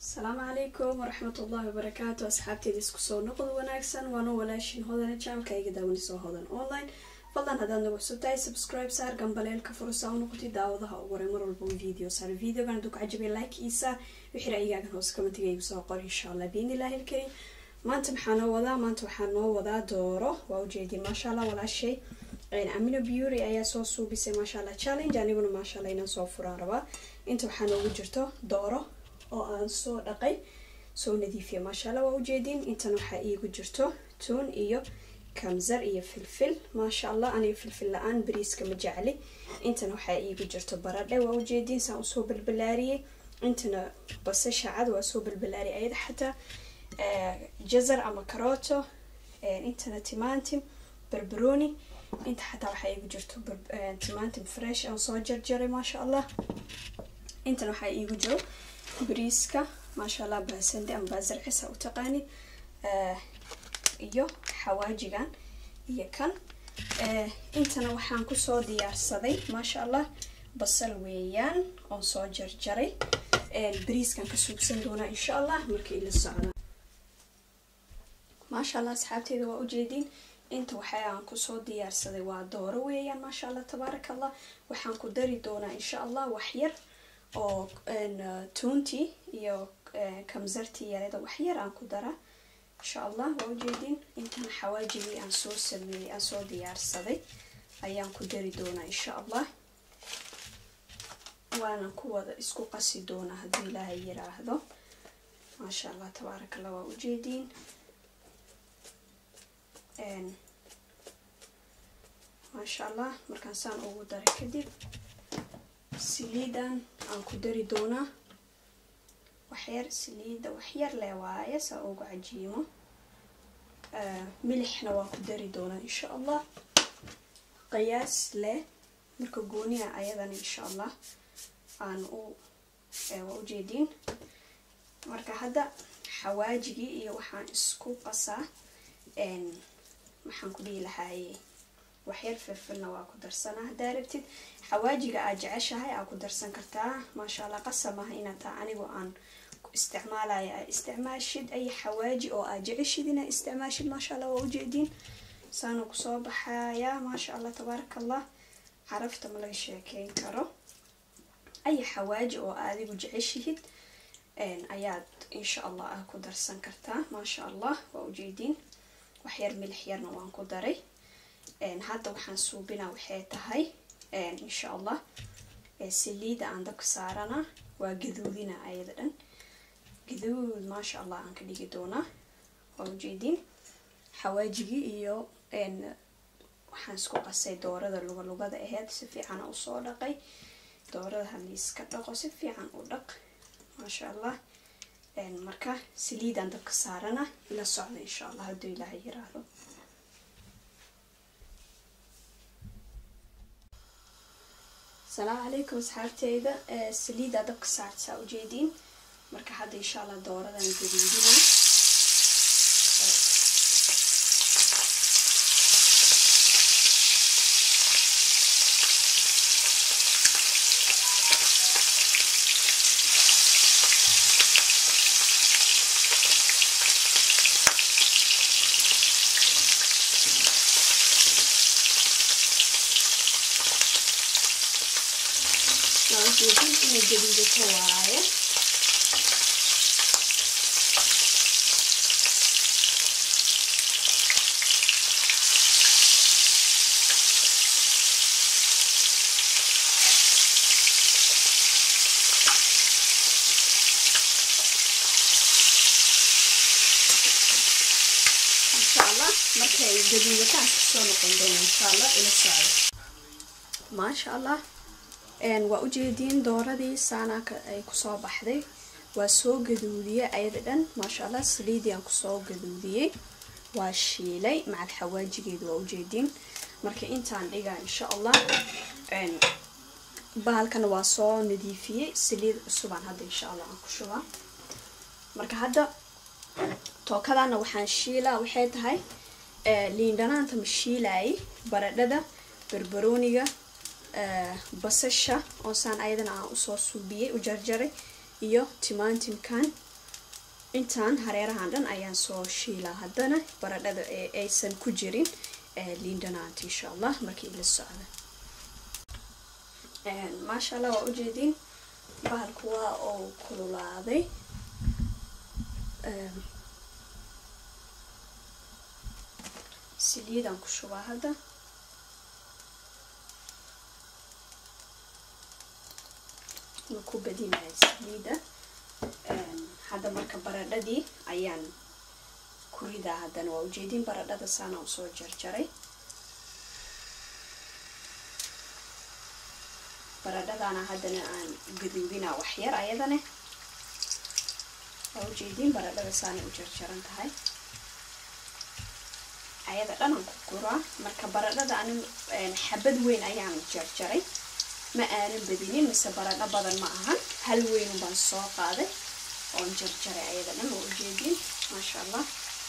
asalaamu calaykum waraxmatullaahi wabarakaatu asxaabteeda isku soo noqod wanaagsan waana walaashin hodane janalka iga daawanisoo hodan online fadlan haddaad nagu cusubtahay subscribe saar gambaleelka furusaa u noqotay daawadaha ugu horay mar walba video saar videogan hadduu ka cajabay like iisa wixii ra'yigaagan hoose commentiga igu soo qor insha allah biidnillahi ilkarim maanta maxaa noo wadaa maanta waxaa noo wadaa dooro waa ujeedin maasha allah walaashay amino beauty ayaa soo suubisay maasha allah challenge aniguna maasha allah inaan soo furaan rabaa inta waxaa noogu jirto dooro oo aan soo dhaqay soo nadiifiya maasha allah waa ujeedin intan waxaa iigu jirto tuun iyo kamsar iyo filfil maasha allah aniga filfil la-aan bariiska ma jecli intan waxaa iigu jirto baradhe waa ujeedin saan usoo balbalaariyey intana basasha cad waa soo balbalaariyay ayada xataa jazar ama karooto intana timantim barbaroni inta xataa waxaa iigu jirto timantim fresh aan soo jarjaray maasha allah intan waxaa iigu jiro bariiska maasha allah baasande ama baasarcisa u taqaanid iyo xawaajigan iyo kan intana waxaan kusoo diyaarsaday maasha allah basal weeyaan oon soo jarjaray bariiskan ka suugsan doonaa insha allah marka ila socda maasha allah asxaabteeda waa ujeedin inta waxaa aan kusoo diyaarsaday waa dooro weeyaan maasha allah tabaaraka allah waxaan ku dari doonaa insha allah waxyar oo tuuntii iyo kamsartii yarada waxyar aan ku dara insha allah waa ujeedin intan xawaajigii aan soo sameeyey aan soo diyaarsaday ayaan ku dari doonaa insha allah waanan ku wada isku qasi doonaa haddii ilaahay yiraahdo maasha allah tabaaraka allah waa ujeedin maasha allah markaan saan ugu daray kadib saliidan aan ku dari doonaa waxyar saliida waxyar leh waaye saa ugu cajiimo milixna waan ku dari doonaa insha allah qiyaas leh marka gooniha ayadana insha allah aan u waa ujeediin marka hadda xawaajigii iyo waxaan isku qasaa maxaan ku dhihi lahaaye waxyar firfilna waa ku darsanaa haddaa rabtid xawaajiga aad jeceshahay aa ku darsan kartaa maasha allah qasamaha inaad taa anigoo aan isticmaalaya aa isticmaashid ay xawaaji oo aad jeceshid inaa isticmaashid maasha allah waa ujeediin saana kusoo baxaya maasha allah tabaaraka allah carafta ma laga sheekeyn karo ay xawaaji oo adigu jeceshihid ayaad insha allah ah ku darsan kartaa maasha allah waa ujeediin waxyar milix yarna waan ku daray hadda waxaan suubinaa waxay tahay insha allah saliida aan dabka saarana waa gaduudina ayada dhan gaduud maasha allah aan ka dhigi doonaa waa ujeediin xawaajigii iyo waxaan isku qasay doorada lugalugada aheyd si fiicana usoo dhaqay doorada haliiska dhaqo si fiican u dhaq maasha allah marka saliidaan dabka saarana ila socda insha allah hadduu ilaahay yiraahdo asalaamu calaykum asxaabteyda saliida dabka saartaa ujeediin marka hadda insha allah dooradan gaduudina ujeedin inay gaduudato waaye insha allah markay gaduudataan kasoo noqon doona insha allah ila socdo maasha allah waa ujeediin dooradii saanaaka ay kusoo baxday waa soo gaduudiyey ayada dhan maasha allah saliidii aan kusoo gaduudiyey waa shiilay macal xawaajigeedu waa ujeediin marka intaan dhigaa insha allah bahalkana waa soo nadiifiyey saliid cusubaan hadda insha allah aan ku shubaa marka hadda tookadana waxaan shiilaa waxay tahay liindhanaanta ma shiilaayay baradhada barbarooniga basasha oo saan ayadana aan usoo suubiyey u jarjaray iyo timantimkan intaan hareerahan dhan ayaan soo shiilaa haddana baradhada ee aysan ku jirin liindhanaanta insha allah markii ila socda maasha allah waa ujeediin bahalku waa oo kululaaday saliidaan ku shubaa hadda ma ku badinaya saliida hadda marka baradhadii ayaan ku ridaa haddana waa ujeedin baradhada saana usoo jarjaray baradhadaana haddana aan gaduubinaa waxyar ayadane waa ujeediin baradhada saanay u jarjaran tahay ayada dhanaan ku guraa marka baradhada ani xabad weyn ayaan jarjaray ma aanan badinin mise baradho badan ma ahan hal weyn baan soo qaaday oon jarjaray ayada dhan waa ujeediin maasha allah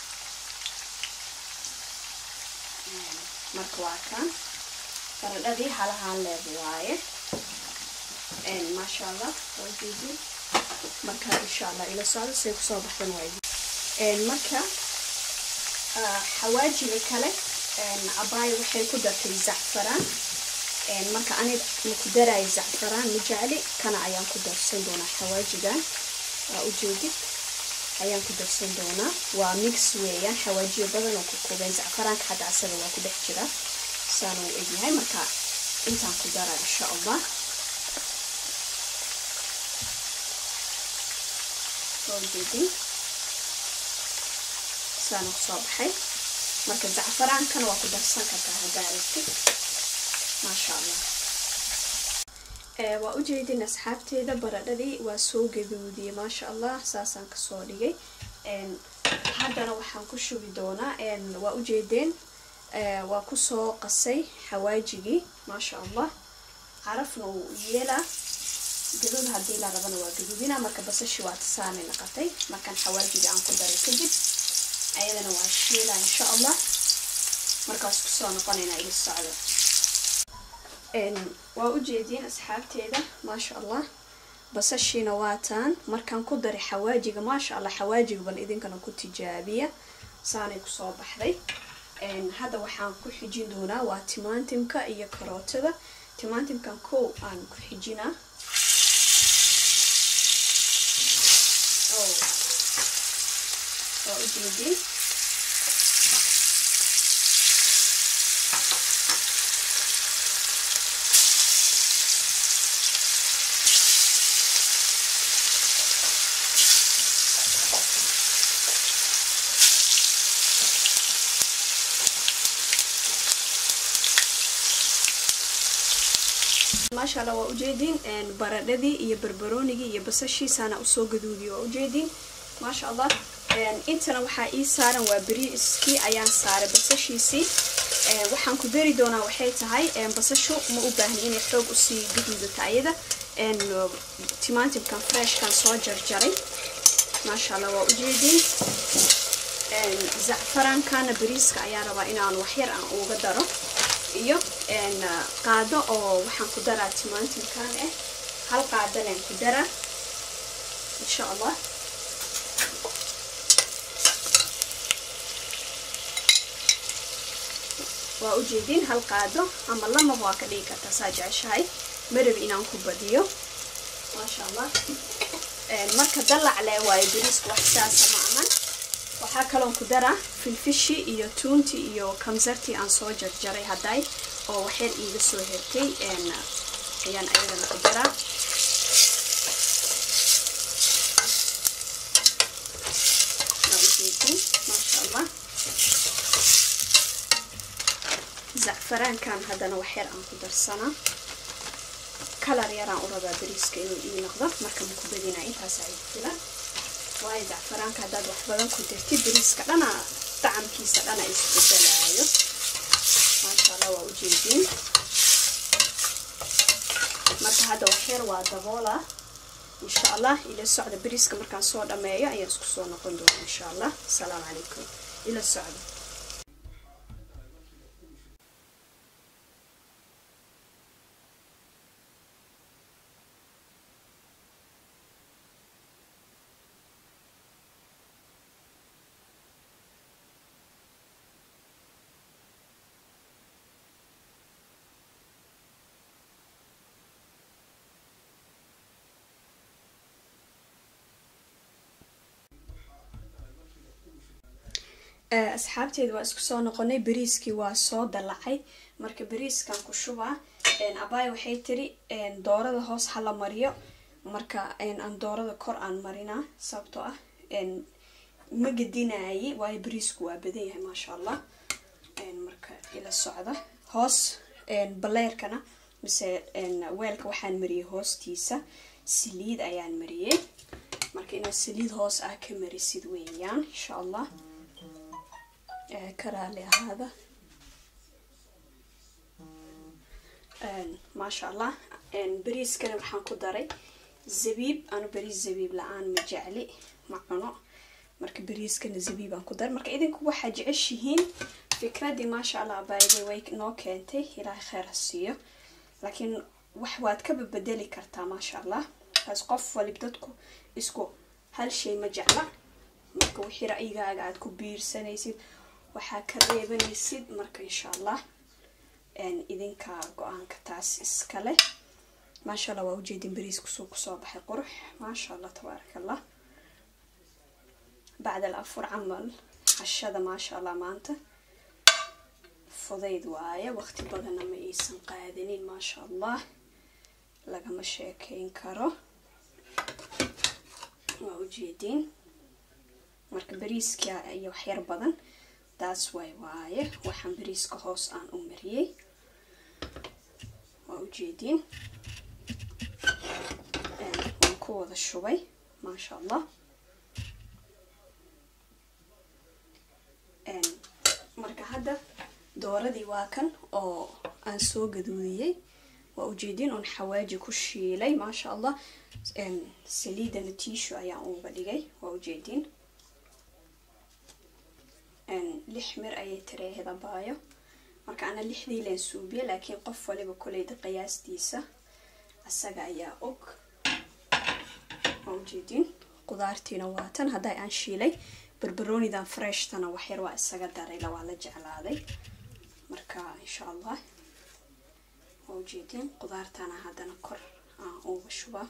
marka waa kaan baradhadii halahaan leed waaye maasha allah waa ujeediin marka insha allah ila socdo say kusoo baxdan waay marka xawaajiga kale abaayo waxay ku dartay zacfaraan marka ani maku daraayo zacfaraan ma jecli kana ayaan ku darsan doonaa xawaajigan waa ujeedid ayaan ku darsan doonaa waa mix weeyaan xawaajiyo badan oo ku koobeen zacfaraanka hadda asaga waa ku dhex jira saana u egyahay marka intaan ku daraa insha allah waa ujeedin saana kusoo baxay marka zacfaraankana waa ku darsan kartaa haddaa aragtid maasha allah waa ujeedin asxaabteeda baradhadii waa soo gaduudiyey maasha allah saasaan kasoo dhigay haddana waxaan ku shubi doonaa waa ujeedeen waa kusoo qasay xawaajigii maasha allah carafna uu yeelaa gaduud haddii la rabana waa gaduudina marka basashi waa tasaanay naqatay markaan xawaajigii aan ku daray kadib ayadana waa shiila insha allah markaas kusoo noqonayna ila socdo waa ujeediin asxaabteeda maasha allah basashiina waataan markaan ku daray xawaajiga maasha allah xawaajiga bal idinkana ku tijaabiya saanay kusoo baxday hadda waxaan ku xijin doonaa waa timaantimka iyo karootada timaantimkan kow aan ku xijinaa waa ujeediin maasha allah waa ujeediin baradhadii iyo barbaroonigii iyo basashiisaana usoo gaduudiye waa ujeediin maasha allah intana waxaa ii saaran waa beriiskii ayaan saaray basashiisii waxaan ku dari doonaa waxay tahay basashu ma u baahni inay xoog usii gaduudata ayada timaantimkan freshkan soo jarjaray maasha allah waa ujeediin zacfaraankana beriiska ayaa rabaa inaan waxyar aan uga daro iyo qaado oo waxaan ku daraa timaantimkan ah hal qaadanan ku daraa insha allah waa ujeediin hal qaado ama lamaba waa ka dhigi kartaa saa jeceshahay marab inaan ku badiyo maasha allah marka dalacle waayo beriisku wax saasa ma ahan waxaa kaloon ku daraa filfishi iyo tuunti iyo kamsartii aan soo jarjaray hadday oo waxyar iiga soo hertay ayaan ayadana ku daraa maasha allah zacfaraankan haddana waxyar aan ku darsanaa kalar yaraan u rabaa beriiska inuu ii noqdo marka maku badinaa intaasaa igu filan waayo zacfaraanka haddaad wax badan ku dirtid beriiska dhana dacamkiisa dhana isbedelaayo maasha allah waa ujeediin marka hadda waxyar waa daboola insha allah ila socda beriiska markaan soo dhameeyo ayaan isku soo noqon doona insha allah asalaamu calaykum ila socda asxaabteeda waa isku soo noqonay bariiskii waa soo dalacay marka bariiskan ku shubaa abaay waxay tiri doorada hoos hala mariyo marka aan doorada kor aan marinaa sababtoo ah ma gedinaaye waayo bariisku waa badan yahay maasha allah marka ila socda hoos baleerkana mise weelka waxaan mariyay hoostiisa saliid ayaan mariyey marka inaad saliid hoos ah ka marisid weeyaan insha allah ka raali ahaada maasha allah bariiskana waxaan ku daray zabiib anu bariis zabiib la-aan ma jecli ma cuno marka bariiskana zabiib aan ku daray marka idinku waxaa jeceshihiin fikradii maasha allah abaayday way noo keentay ilaahay kheyr ha siiyo laakiin wax waad ka babedeli kartaa maasha allah kaas qof walib dadku isku hal shay ma jecla marka wixii ra'yigaaga aad ku biirsanaysid waxaa ka reebanaysid marka insha allah idinka go-aanka taas iskale maasha allah waa ujeedin bariis kusoo kusoo baxay qurux maasha allah tabaaraka allah bacd al afur camal cashada maasha allah maanta fudayd waaye waqti badanna ma aysan qaadanin maasha allah lagama sheekeyn karo waa ujeediin marka bariiska iyo waxyar badan taas waay waaye waxaan bariiska hoos aan u mariyey waa ujeediin waan ku wada shubay maasha allah marka hadda dooradii waa kan oo aan soo gaduudiyey waa ujeediin oon xawaaji ku shiilay maasha allah saliidana tiishu ayaan uga dhigay waa ujeediin lix mir ayay tireehid abaayo marka ana lixdii leen suubiye laakiin qof waliba koleyda qiyaastiisa asaga ayaa og waa ujeediin qudaartiina waa tan hadday aan shiilay barbaroonidan freshtana waxyar waa isaga darayla waa la jeclaaday marka insha allah waa ujeediin qudaartana haddana kor aan uga shubaa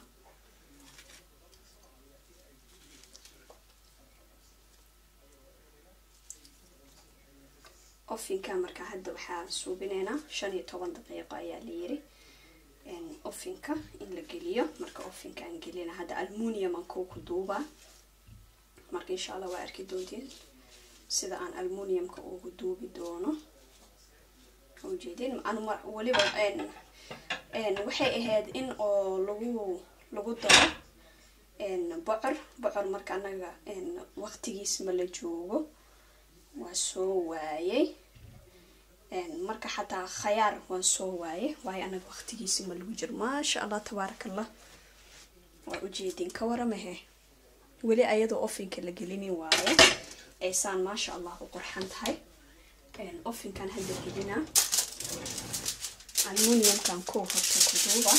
ofinka marka hadda waxaa suubineynaa shan iyo toban daqiiqo ayaa la yiri ofinka in la geliyo marka ofinka aan gelina hadda almunium aan kuku duubaa marka insha allah waa arki doontiin sida aan almuniumka ugu duubi doono ujeedin anu weliba waxay ahayd in oo lagu lagu daro bocor bocor marka anaga waqtigiis ma la joogo waa soo waayey marka xataa khayaar waan soo waaye waayo anaga waqtigiisi ma lagu jiro maasha allah tabaaraka allah waa ujeedin ka waramahe weli ayadoo ofinka la gelinin waaye aysaan maasha allah u qurxan tahay ofinkan hadda gelina almuniumkan kow horta ku duuba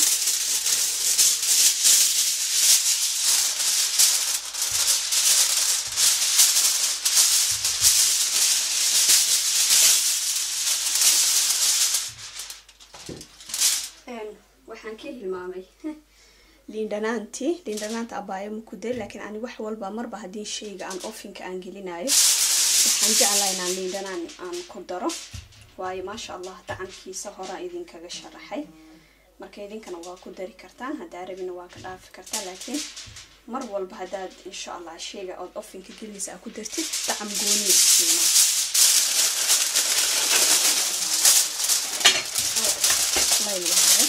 waxaan ka hilmaamay liindhanaantii liindhanaanta abaayo makuday laakiin ani wax walba marba haddii shayga aan ofinka aan gelinayo waxaan jeclaa inaan liindhanaan aan ku daro waayo maasha allah dacankiisa horaa idinkaga sharaxay marka idinkana waa ku dari kartaan haddaa rabina waa ka dhaafi kartaa laakiin mar walba haddaad insha allah shayga ood ofinka gelinaysa aa ku dartid dacam gooni isiina laylahay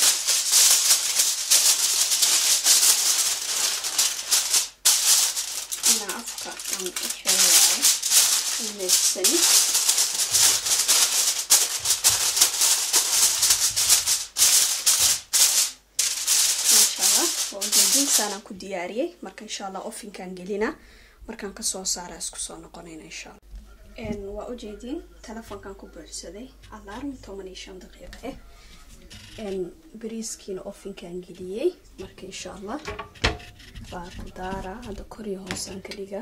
inaa afka aan u xiraayo uneegsani maasha allah waa ujeedinsaanaan ku diyaariyey marka insha allah ofinkaan gelina markaan kasoo saara isku soo noqonayna insha allah waa ujeediin telefoonkan ku buuxsaday alarm toban iyo shan daqiiqo ah bariiskiina ofinkaan geliyey marka insha allah waa ku daara hadda koriyo hoosaan ka dhiga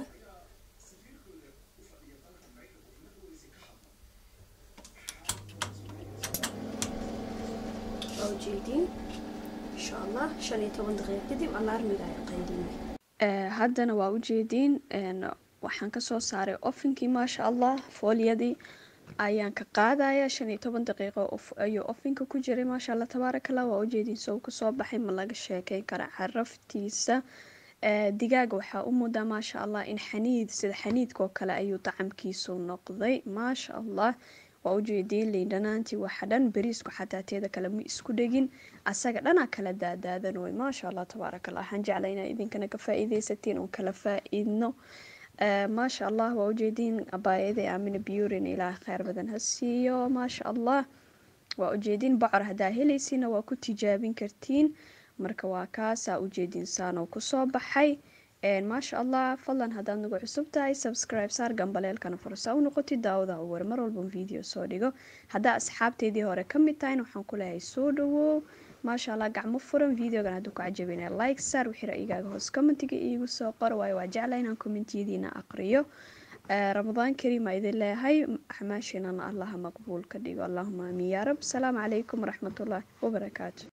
waa ujeediin insha allah shan iyo toban daqiiq kadib alarmiga ay qaydinay haddana waa ujeediin waxaan kasoo saaray ofinkii maasha allah fooliyadii ayaan ka qaadaya shan iyo toban daqiiqo ayuu ofinka ku jiray maasha allah tabaarakallah waa ujeedin sow kasoo baxay ma laga sheekeyn kara caraftiisa digaaga waxaa u mudaa maasha allah in xaniid sida xaniidkaoo kale ayuu dacamkiisu noqday maasha allah waa ujeediin liindhanaantii waxa dhan beriisku xataa teeda kale ma isku dhegin asaga dhanaa kala daadaadan way maasha allah tabaarakallah waxaan jeclay inaa idinkana ka faa-iideysatiin oon kala faa-iidno maasha allah waa ujeediin abaayada aamina burin ilaaha kheyr badan ha siiyo maasha allah waa ujeediin bocor haddaa helaysina waa ku tijaabin kartiin marka waa kaasaa ujeediin saanoo kusoo baxay maasha allah fadlan haddaad nagu cusub tahay subscribe saar gambaleelkana fursa u noqotid daawada war mar walban video soo dhigo haddaa asxaabteedii hore ka mid tahayna waxaan ku leehay soo dhawow maasha allah gacmo furan videogan hadduu ku cajabina like saar wixii ra-igaaga hoos commentiga iigu soo qor waayo waa jecla inaan commentiyadiina aqriyo ramadaan kariim aa idin leeyahay axmaashiinana allaha maqbuul ka dhigo allahuma aamin yaa rab asalaamu calaykum waraxmatullaahi wabarakaatu